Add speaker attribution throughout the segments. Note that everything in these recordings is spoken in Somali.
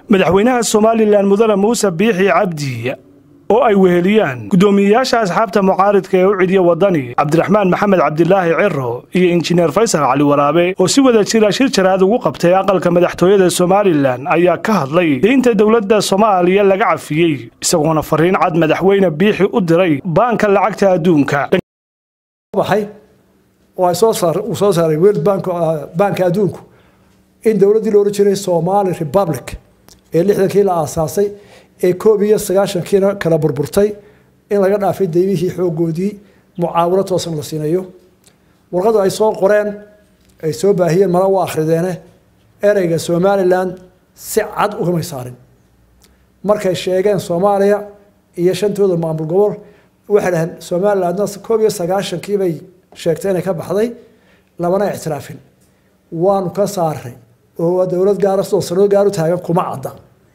Speaker 1: madaxweynaha somalilan mudane muuse biixi cabdi oo ay weheliyaan guddoomiyeyaasha asxaabta mucaaridka ee u cidiya wadani cabdiraxmaan maxamed cabdilaahi ciro iyo injineer faysal cali waraabe oo si wada jira shir jaraad ugu qabtay aqalka madaxtooyada somalilan ayaa ka hadlay deynta dowladda soomaaliya laga cafiyey isagoona fariin cad madaxweyne biixi u diray baanka lacagta adduunka
Speaker 2: baxay oo ay soo saar uu soo saaray world bank banka adduunku in dowladdii la odhan jiray somali republic ee lixdankii la aasaasay ee koob iyo sagaashankiina kala burburtay in laga dhaafay daymihii xoogoodii mucaawino toosan la siinayo warqadu ay soo qoreen ay soo baahiyeen mala u akhrideene ereyga somalilan si cad ugamay saarin markay sheegeen soomaaliya iyo shantooda maamul gobol waxay dhaheen somalilandna koob iyo sagaashankii bay sheegtay inay ka baxday lamana ictiraafin waanu ka saaray oo waa dowlad gaara sidoo sanado gaar u taagan kuma cadda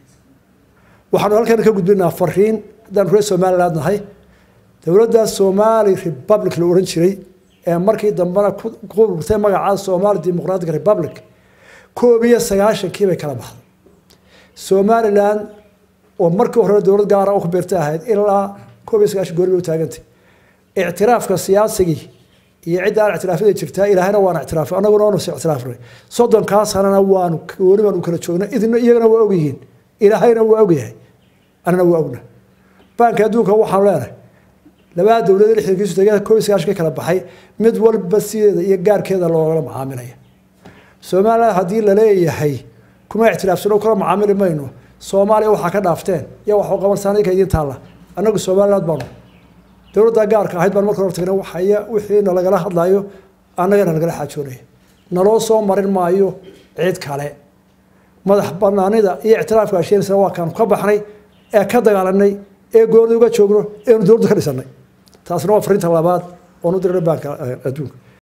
Speaker 2: waxaanu halkan ka gudbinaa fariin haddaan reer somaliland nahay dowladda somali republic la odhan jiray ee markii dambena ku burtay magaca somali democratic republic koob iyo sagaashankii bay kala baxday somaliland oo markii hore dowlad gaara ku beertay ahayd ilaa koob iyo sagaashan goori bay u taagantay ictiraafka siyaasigii iyo cidda aan ictiraafyada jirtaa ilaahayna waana ictiraafay annaguna waanu is ictiraafnay soddonkaa sanana waanu gooni baanu kala joognay idina iyagana waa ogyihiin ilaahayna waa ogyahay annana waa ogna baanka adduunka waxaanu leenahay labada dowlada lixdankiisu tegada koob iyo sagaashan ka kala baxay mid walba sideeda iyo gaarkeeda loogala macaamilaya somaliland haddii laleeyahay kuma ictiraafsano kula macaamili mayno soomaaliya waxaa ka dhaafteen iyo wax qabansan idinka idiin taalla annagu somaliland baanu dowladda gaarka ahayd baan marka hor tagnay waxaya wixii nalagala hadlayo annagana nagala xaajoonaya naloo soo marin maayo cid kale madax banaanida iyo ictiraafka asheenisana waa kaanu ka baxnay ee ka dagaalanay ee goorda uga joogno eenu dowladda ka dhisanay taasna waa fariinta labaad oon u dirnay baanka adduunka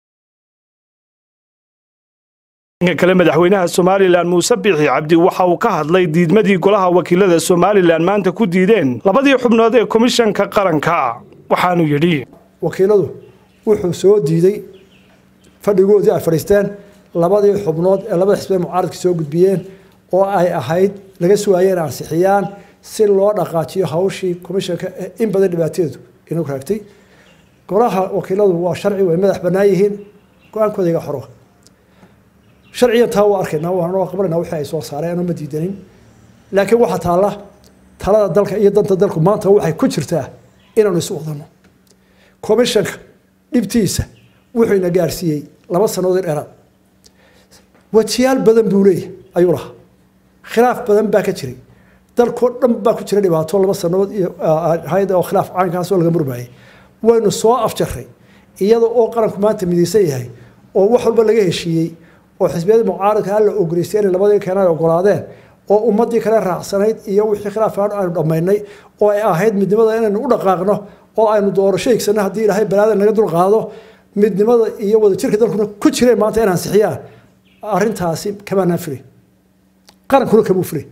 Speaker 1: dhanka kale madaxweynaha somalilan muuse biixi cabdi waxa uu ka hadlay diidmadii golaha wakiilada somalilan maanta ku diideen labadii xubnood ee komishanka qaranka waxaanu yidhi
Speaker 2: wakiiladu wuxuu soo diiday fadhigoodii ay fadhiisteen labadii xubnood ee labada xisbee mucaaradka soo gudbiyeen oo ay ahayd laga sugaayeen ansixiyaan si loo dhaqaajiyo hawshii komishanka in badan dhibaateedu inuu raagtay golaha wakiiladu waa sharci way madax bannaan yihiin go-aankooda iga xoro sharciyan taa waa arkaynaa waanoo qabanayna wixii ay soo saareen ma diidanin laakiin waxaa taalla talada dalka iyo danta dalku maanta waxay ku jirtaa inaanu isu wadano komishanka dhibtiisa wuxuu ina gaarsiiyey laba sannadood in dheeraad wajiyaal badan buu leeyahy ayuu lahaa khilaaf badan baa ka jiray dalkoo dhan baa ku jira dhibaato laba sannadood iyo ahayd oo khilaaf caynkaasoo laga murmaayay waynu soo afjaray iyada oo qaranku maanta midaysan yahay oo wax walba laga heshiiyey oo xisbiyada mucaaradka alla ogoleystay inay labadii keen ay ogolaadeen oo ummadii kale raacsanayd iyo wixii khilaaf aynu dhammaynay oo ay ahayd midnimada inaynu u dhaqaaqno oo aynu doorasho higsano haddii ilaahay balaada naga dulqaado midnimada iyo wadajirka dalkuna ku jireen maanta in ansixiyaan arrintaasi kamaanaan filay qarankuna kamuu filay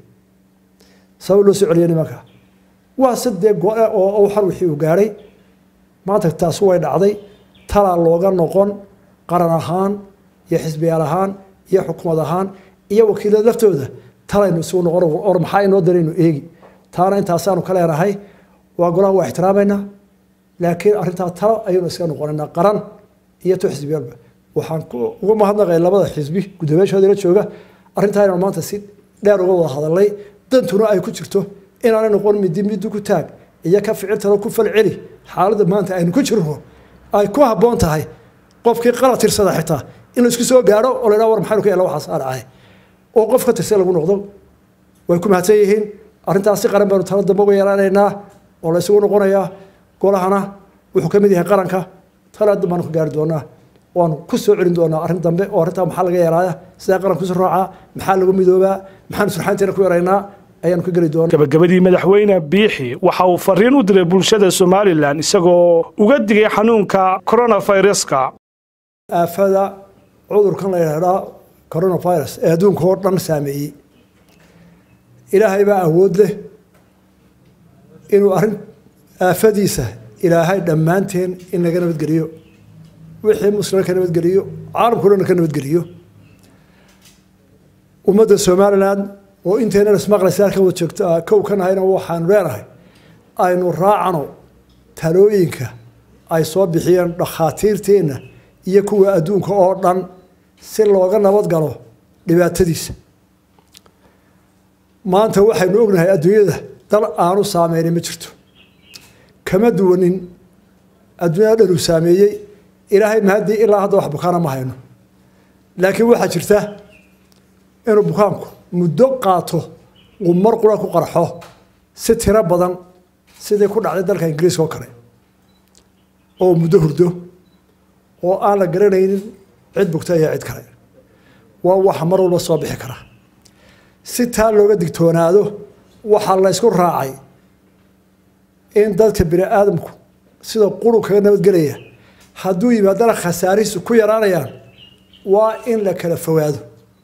Speaker 2: sabab loo soo celiya nimanka waa sadee go-e oo xar wixii uu gaadhay maanta taasi way dhacday talaa looga noqon qaran ahaan iyo xisbiyaal ahaan iyo xukumad ahaan iyo wakiilada laftooda talaynu isugu noqon or maxaa inoo daraynu eegi taana intaasaanu ka leenahay waa golaha waa ixtiraamayna laakiin arrintaa talo ayaynu iska noqonaynaa qaran iyo to xisbiyaalba waxaan uga mahadnaqay labada xisbi guddoomiyaashooda la jooga arrintaa inaan maanta si dheer uga wada hadalnay dantuna ay ku jirto inaanay noqon midi midi ku taag iyo ka ficiltalo ku falceli xaaladda maanta aynu ku jirno ay ku habboon tahay qofkii qalad tirsada xitaa in la isku soo gaadho oo la yidhaha war maxaynu ka yeela waxaas aan ahay oo qof ka tirsan lagu noqdo way ku mahadsan yihiin arrintaas si qaran baynu talo dambe uga yeelanaynaa oo la isugu noqonayaa golahana wuxuu ka mid yahay qaranka tala baanu ka gaari doonaa waanu ku soo celin doonaa arrin dambe oo arrintaa maxaa laga yeelaaya sidee qaranku isu raacaa maxaa lagu midoobaa maxaanu surxaanteena ku yaraynaa ayaanu ka geli doonaa
Speaker 1: gabagabadii madaxweyne biixi waxa uu fariin u diray bulshada somalilan isagoo uga digay xanuunka coronaviruska
Speaker 2: aafada cudurkan la yidhaahdaa coronavirus ee adduunka oo dhan saameeyey ilaahay baa awood leh inuu arrin aafadiisa ilaahay dhammaanteen in laga nabadgeliyo wixii muslima ka nabadgeliyo caalamkao dhan ka nabadgeliyo ummadda somalilan oo intaynan ismaqlaysa halkan wada joogto kow ka nahayna waxaanu leenahay aynu raacano talooyinka ay soo bixiyeen dhakhaatiirteenna iyo kuwa adduunka oo dhan si looga nabad galo dhibaatadiisa maanta waxaynu ognahay adduunyada dal aanu saameynin ma jirto kama duwanin adduunyada dhan uu saameeyey ilaahay mahadii ilaa hadda wax bukaana ma hayno laakiin waxaa jirta inuu bukaanku muddo qaato uu mar qura ku qarxo si tiro badan sidii ku dhacday dalka ingiriiska oo kale oo muddo hurdo oo aan la garanaynin cid bugta iyo cid kale waa waxa mar walba soo bixi kara si taa looga digtoonaado waxaa la ysku raacay in dadka bini aadamku sida quru kaga nabadgelaya hadduu yimaadana khasaarihiisu ku yaraanayaan waa in la kala fogaado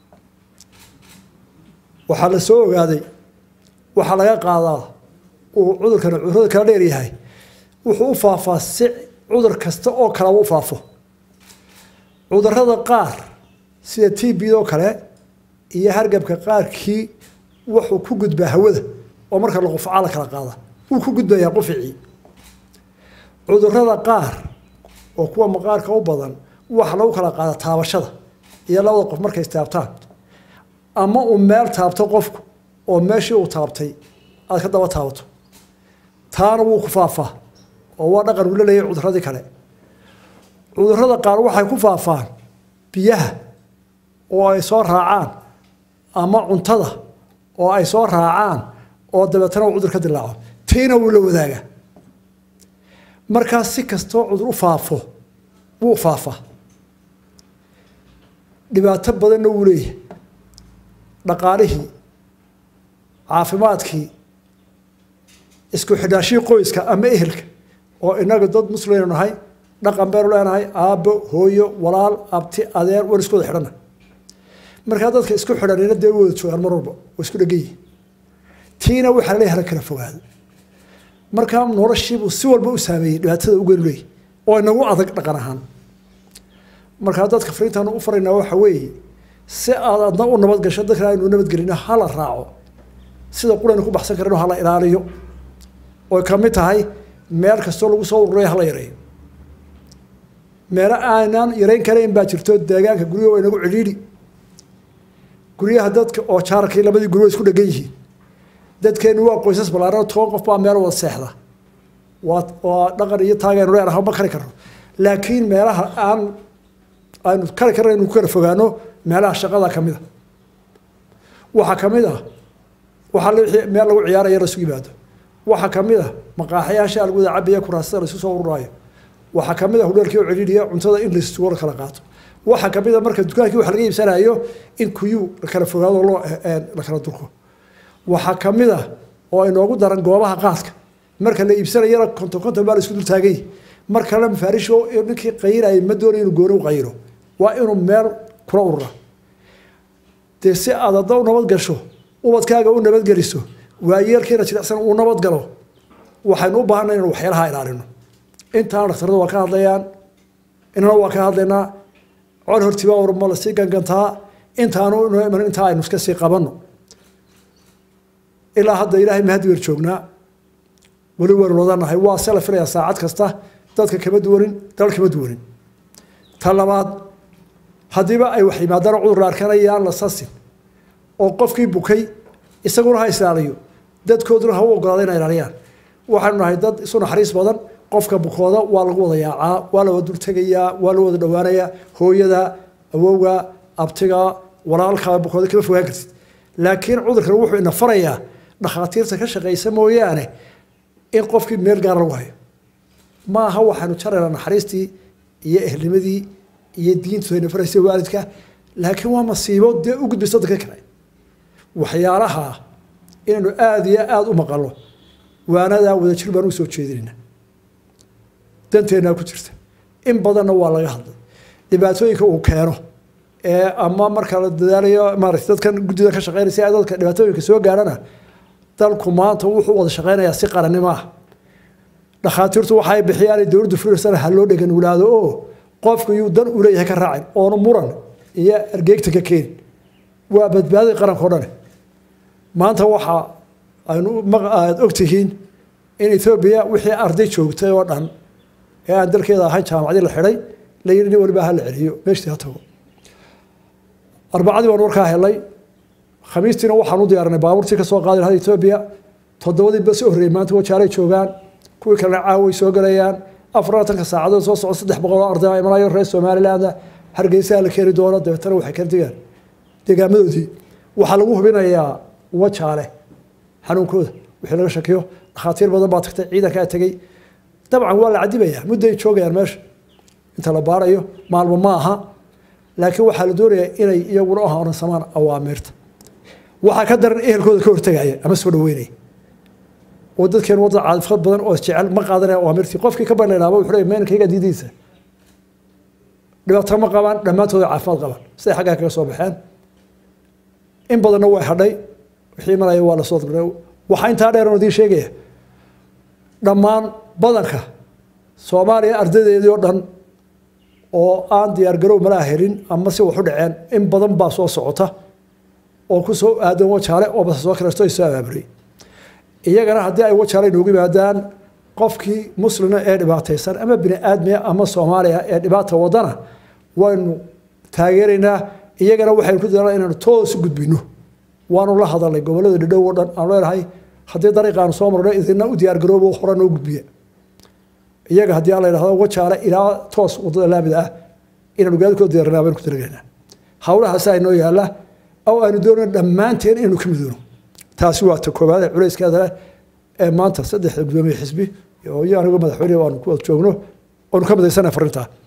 Speaker 2: waxaa la soo ogaaday waxaa laga qaadaa uu cudurkan cudurada kala dheer yahay wuxuu u faafaa si cudur kasta oo kaleba u faafo cudurada qaar sida t b oo kale iyo hargabka qaarkii wuxuu ku gudbaa hawada oo marka la qufcaa la kala qaada wuu ku gudbayaa quficii cudurada qaar oo kuwa maqaarka u badan waxa lagu kala qaada taabashada iyo labada qof markay istaabtaan ama uu meel taabto qofku oo meeshii uu taabtay aad ka daba taabato taana wuu ku faafaa oo waa dhaqan uu la leeyahay cuduradii kale cudurada qaar waxay ku faafaan biyaha oo ay soo raacaan ama cuntada oo ay soo raacaan oo dabeetana uu cudur ka dilaaco tiina wuu la wadaagaa markaas si kastoo cudur u faafo wuu faafaa dhibaato badanna wuu leeyahay dhaqaalihii caafimaadkii isku xidhaashihii qoyska ama ehelka oo inaga dad muslimaynu nahay dhaqan baynu leenahay aabbo hooyo walaal abti adeer waan isku wada xidhana markaa dadka isku xidhanina dee wada joogaan mar walba waa isku dhegan yihin tiina waxaa laleeyahay hala kala fogaado markaa noloshiibuu si walba u saameeyey dhibaatada ugeenu leeyahy oo inagu adag dhaqan ahaan markaa dadka fariintaanu u faraynaa waxa weeye si aad adna u nabadgasho dadkan aynu nabadgelino hala raaco sida quraynu ku baxsan karino hala ilaaliyo oy ka mid tahay meel kastoo lagu soo ururayo hala yareeyo meelo aanaan yareyn karayn baa jirto deegaanka guryaha waa inagu cidhiidhi guryaha dadka oo jaarkii labadii guri way isku dhegan yihiin dadkeenu waa qoysas ballaaran toban qof baa meel wada seexda waa waa dhaqan iyo taagaynu leenahay ma kari karno laakiin meelaha aan aynu kari karna inu ku kala fogaano meelaha shaqada ka mid a waxaa ka mid ah waxaa meel lagu ciyaaraya la isu yimaado waxaa ka mid ah maqaaxyaasha lagu wada cabaya kuraasada la isu soo ururaayo waxaa ka mid ah hudheelkii oo cidhiidhiya cuntada in laisugu kala qaato waxaa ka mid a marka dukaankii wax laga iibsanayo in kuyuu la kala fogaado loo la kala durko waxaa ka mid ah oo inoogu daran goobaha qaadka marka la iibsanayana konton konton baa la isku dul taagay mar kalena mafaarish ninkii qayirayay ma doonayo inuu gooni u qayiro waa inuu meel kula urura dee si aad hadda u nabad gasho ubadkaaga u nabadgeliso waayeelkiina jilicsan uu nabad galo waxaynu u baahanay inanu waxyaalaha ilaalino intaana dhakhtarada waa ka hadlayaan inana waa ka hadlaynaa col hortiba warma la sii gangantaa intaanu inoo iman intaa aynu iska sii qabanno ilaa hadda ilaahay mahadi weer joognaa weli waynu wadanahay waa se la filayaa saacad kasta dadka kama duwanin dal kama duwanin ta labaad haddiiba ay wax yimaadaan cudur la arkanayaan la sasin oo qofkii bukay isaguna ha islaaliyo dadkooduna ha u ogolaada inay ilaaliyaan waxaanu nahay dad isu naxariis badan qofka bukooda waa lagu wada yaacaa waa la wada dultegayaa waa la wada dhowaanayaa hooyada awowga abtiga walaalkaa bukooda kama fogaan kartid laakiin cudurkan wuxuu ina farayaa dhakhaatiirta ka shaqaysa mooyaane in qofkii meel gaara lagu hayo ma aha waxaanu jaraynaa naxariistii iyo ehelnimadii iyo diintu ayna faraysa waalidka laakiin waa masiibo dee u gudbaysa dadka kale waxyaalaha inaynu aada iyo aada u maqalno waanadaa wadajir baan u soo jeedinayna danteennaa ku jirta in badanna waa laga hadlay dhibaatooyinka uu keeno ee ama marka la dadaalayo maarata dadkan guddida ka shaqeynaysa ee dadka dhibaatooyinka soo gaarana dalku maanta wuxuu wada shaqeynayaa si qarannimo ah dhakhaatiirtu waxay bixiyaan dowladdu fulirsana ha loo dhegan wulaado oo qofku yuu dan u leeyahay ka raacin oonu muran iyo ergeegta ka keenin waa badbaadada qaranka o dhane maanta waxa aynu aada ogtihiin in ethoobiya wixii arday joogtay oo dhan ee aan dalkeeda ahayn jaamacadii la xidhay la yidhi nin waliba ha la celiyo meeshtii ha tago arbacadii baan warkaa helay khamiistiina waxaan u diyaarinay baabuurtii ka soo qaadi lahaa etoobiya toddobadii bas horreeyey maanta wajaalay joogaan kuwii kalena caaway soo galayaan afarlaatanka saacadood soo socda saddex boqol oo arday imanayo reer somaliland hargeysaha la keeni doono dabeetana waxay kala degaan deegaamadoodii waxaa lagu hubinayaa wajaale xanuunkooda wixii laga shakiyo dhakhaatiir badan baa tagtay ciidankaa tegey dabcan waa la cadibayaa mudday joogayaan meesha inta la baarayo maalmo ma aha laakiin waxaa la doonayaa inay iyaguna u horansamaan awaamiirta waxaa ka daran ehelkooda ka hortegaya ama soo dhaweynaya oo dadkeen wadda caadifad badan oo jecel ma qaadanaya awaamirtii qofkii ka banaynaaba wuxuu leeyahay meenkayga diidiisa dhibaato ma qabaan dhammaantooda caafimaad qabaan siday xaggaa kaga soo baxeen in badanna way hadhay wixii imanaya waa lasoo dabray waxaa intaa dheer oo idiin sheegaya dhammaan badanka soomaaliya ardaydeedii oo dhan oo aan diyaargarow malaa helin ama si wax u dhaceen in badan baa soo socota oo ku soo aadan wajaale oo base soo kareesto ay soo abaaburay iyagana haddii ay wajaale inoogu yimaadaan qofkii muslina ee dhibaataysan ama bini aadmiya ama soomaaliya ee dhibaata wadana waynu taageeraynaa iyagana waxaynu ku dadaalnaa inaanu toos u gudbino waanu la hadalnay gobollada dhadhow oo dhan aan leenahay haddii dariiqaanu soo marno idina u diyaargaroobo hore noo gudbiya iyaga haddii aan la yidhahdo wajaale ilaa toos wadada laamida ah inaanu gaadikooda diyaarnaa baynu ku talagelaynaa hawlahaasi aynoo yaalla oo aynu doonayno dhammaanteen inaynu ka midoono taasi waa ta koowaad ee culayskeeda leh ee maanta saddexda gudoomiye xisbi iyo anigu madaxweyne aanu ku wada joogno oonu ka midaysana farintaa